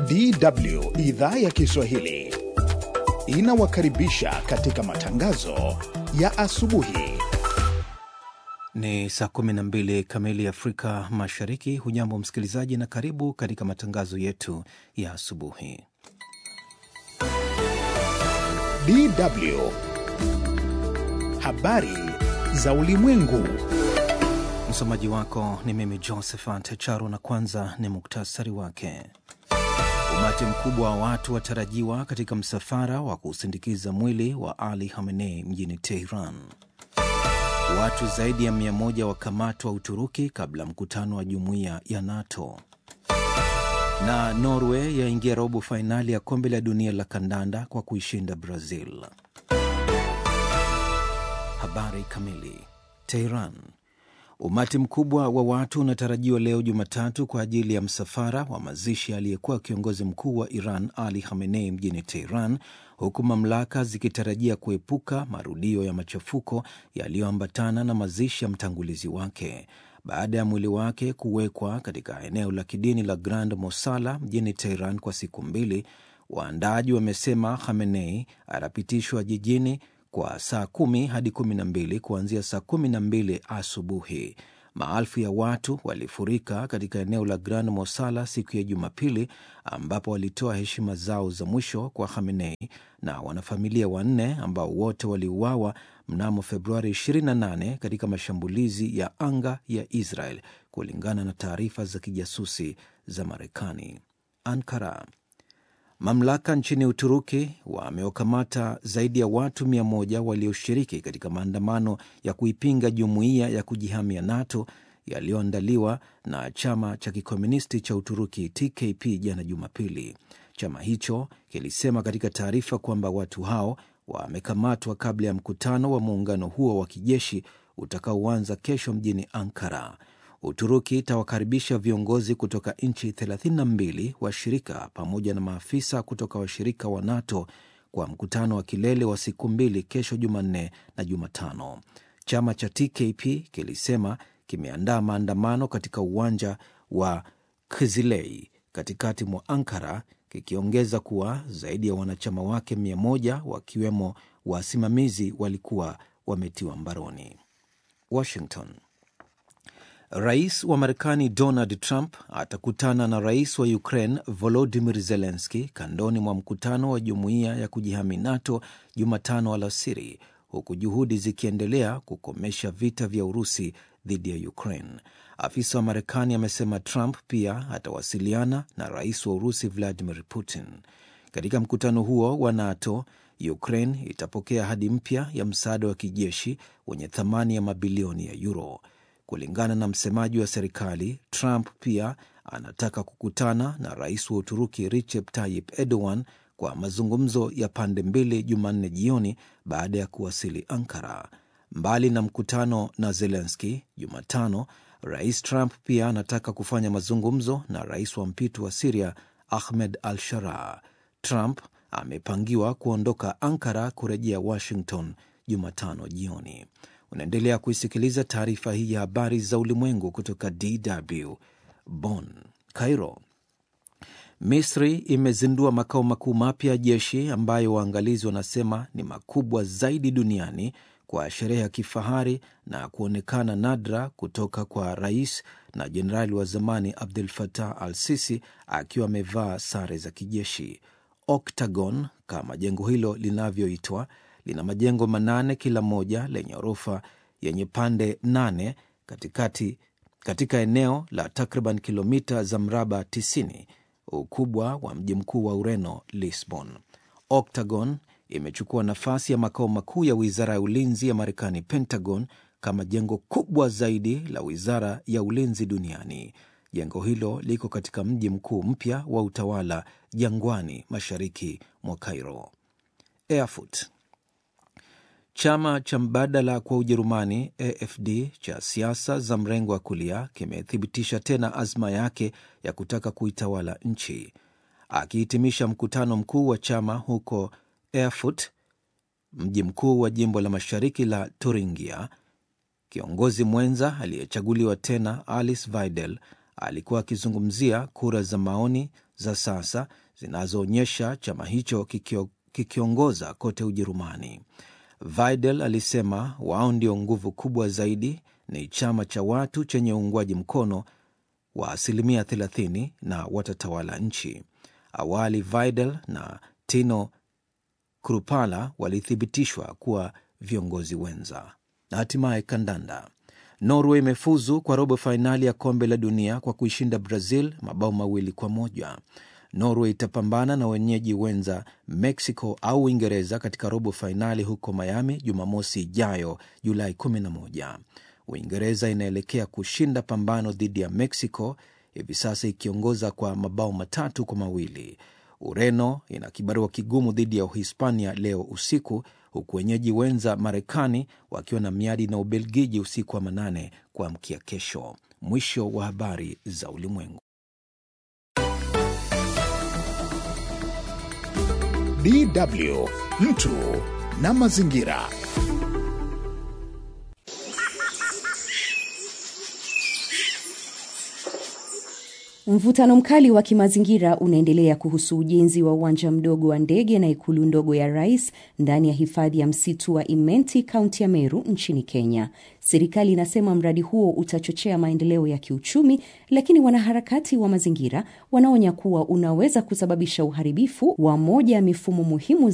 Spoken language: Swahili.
DW idhaa ya Kiswahili inawakaribisha katika matangazo ya asubuhi. Ni saa 12 kamili Afrika Mashariki. Hujambo msikilizaji, na karibu katika matangazo yetu ya asubuhi. DW habari za ulimwengu. Msomaji wako ni mimi Josephat Charo, na kwanza ni muktasari wake. Umati mkubwa wa watu watarajiwa katika msafara wa kusindikiza mwili wa Ali Khamenei mjini Teheran. Watu zaidi ya mia moja wakamatwa Uturuki kabla mkutano wa jumuiya ya NATO. Na Norway yaingia robo fainali ya kombe la dunia la kandanda kwa kuishinda Brazil. Habari kamili. Teheran. Umati mkubwa wa watu unatarajiwa leo Jumatatu kwa ajili ya msafara wa mazishi aliyekuwa kiongozi mkuu wa Iran Ali Khamenei mjini Teheran, huku mamlaka zikitarajia kuepuka marudio ya machafuko yaliyoambatana na mazishi ya mtangulizi wake. Baada ya mwili wake kuwekwa katika eneo la kidini la Grand Mosala mjini Teheran kwa siku mbili, waandaaji wamesema Khamenei atapitishwa jijini kwa saa kumi hadi kumi na mbili kuanzia saa kumi na mbili asubuhi. Maelfu ya watu walifurika katika eneo la Grand Mosala siku ya Jumapili, ambapo walitoa heshima zao za mwisho kwa Khamenei na wanafamilia wanne ambao wote waliuawa mnamo Februari 28 katika mashambulizi ya anga ya Israel, kulingana na taarifa za kijasusi za Marekani. Ankara. Mamlaka nchini Uturuki wamewakamata zaidi ya watu mia moja walioshiriki katika maandamano ya kuipinga jumuiya ya kujihamia NATO yaliyoandaliwa na chama cha kikomunisti cha Uturuki TKP jana Jumapili. Chama hicho kilisema katika taarifa kwamba watu hao wamekamatwa kabla ya mkutano wa muungano huo wa kijeshi utakaoanza kesho mjini Ankara. Uturuki itawakaribisha viongozi kutoka nchi 32 washirika pamoja na maafisa kutoka washirika wa NATO kwa mkutano wa kilele wa siku mbili kesho Jumanne na Jumatano. Chama cha TKP kilisema kimeandaa maandamano katika uwanja wa Kizilei katikati mwa Ankara, kikiongeza kuwa zaidi ya wanachama wake mia moja wakiwemo wasimamizi walikuwa wametiwa mbaroni. Washington. Rais wa Marekani Donald Trump atakutana na rais wa Ukraine Volodimir Zelenski kandoni mwa mkutano wa jumuiya ya kujihami NATO Jumatano alasiri, huku juhudi zikiendelea kukomesha vita vya Urusi dhidi ya Ukraine. Afisa wa Marekani amesema Trump pia atawasiliana na rais wa Urusi Vladimir Putin. Katika mkutano huo wa NATO, Ukraine itapokea ahadi mpya ya msaada wa kijeshi wenye thamani ya mabilioni ya euro. Kulingana na msemaji wa serikali, Trump pia anataka kukutana na rais wa Uturuki Recep Tayyip Erdogan kwa mazungumzo ya pande mbili Jumanne jioni baada ya kuwasili Ankara. Mbali na mkutano na Zelenski Jumatano, rais Trump pia anataka kufanya mazungumzo na rais wa mpito wa Siria Ahmed al Sharaa. Trump amepangiwa kuondoka Ankara kurejea Washington Jumatano jioni. Unaendelea kuisikiliza taarifa hii ya habari za ulimwengu kutoka DW Bonn. Cairo. Misri imezindua makao makuu mapya ya jeshi ambayo waangalizi wanasema ni makubwa zaidi duniani kwa sherehe ya kifahari na kuonekana nadra kutoka kwa rais na jenerali wa zamani Abdel Fattah al Sisi akiwa amevaa sare za kijeshi. Octagon kama jengo hilo linavyoitwa lina majengo manane kila moja lenye ghorofa yenye pande nane katikati, katika eneo la takriban kilomita za mraba 90 ukubwa wa mji mkuu wa Ureno, Lisbon. Octagon imechukua nafasi ya makao makuu ya wizara ya ulinzi ya Marekani, Pentagon, kama jengo kubwa zaidi la wizara ya ulinzi duniani. Jengo hilo liko katika mji mkuu mpya wa utawala jangwani, mashariki mwa Cairo. Erfurt. Chama cha mbadala kwa Ujerumani AfD cha siasa za mrengo wa kulia kimethibitisha tena azma yake ya kutaka kuitawala nchi. Akihitimisha mkutano mkuu wa chama huko Erfurt, mji mkuu wa jimbo la mashariki la Thuringia, kiongozi mwenza aliyechaguliwa tena Alice Weidel alikuwa akizungumzia kura za maoni za sasa zinazoonyesha chama hicho kikio, kikiongoza kote Ujerumani. Vidal alisema wao ndio nguvu kubwa zaidi, ni chama cha watu chenye uungwaji mkono wa asilimia 30 na watatawala nchi. Awali Vidal na Tino Krupala walithibitishwa kuwa viongozi wenza. Na hatimaye kandanda. Norway imefuzu kwa robo fainali ya kombe la dunia kwa kuishinda Brazil mabao mawili kwa moja. Norway itapambana na wenyeji wenza Mexico au Uingereza katika robo fainali huko Miami Jumamosi ijayo Julai 11. Uingereza inaelekea kushinda pambano dhidi ya Mexico hivi sasa ikiongoza kwa mabao matatu kwa mawili. Ureno ina kibarua kigumu dhidi ya Uhispania leo usiku, huku wenyeji wenza Marekani wakiwa na miadi na Ubelgiji usiku wa manane kuamkia kesho. Mwisho wa habari za ulimwengu. DW mtu na mazingira. Mvutano mkali wa kimazingira unaendelea kuhusu ujenzi wa uwanja mdogo wa ndege na ikulu ndogo ya rais ndani ya hifadhi ya msitu wa Imenti, kaunti ya Meru nchini Kenya. Serikali inasema mradi huo utachochea maendeleo ya kiuchumi, lakini wanaharakati wa mazingira wanaonya kuwa unaweza kusababisha uharibifu wa moja ya mifumo muhimu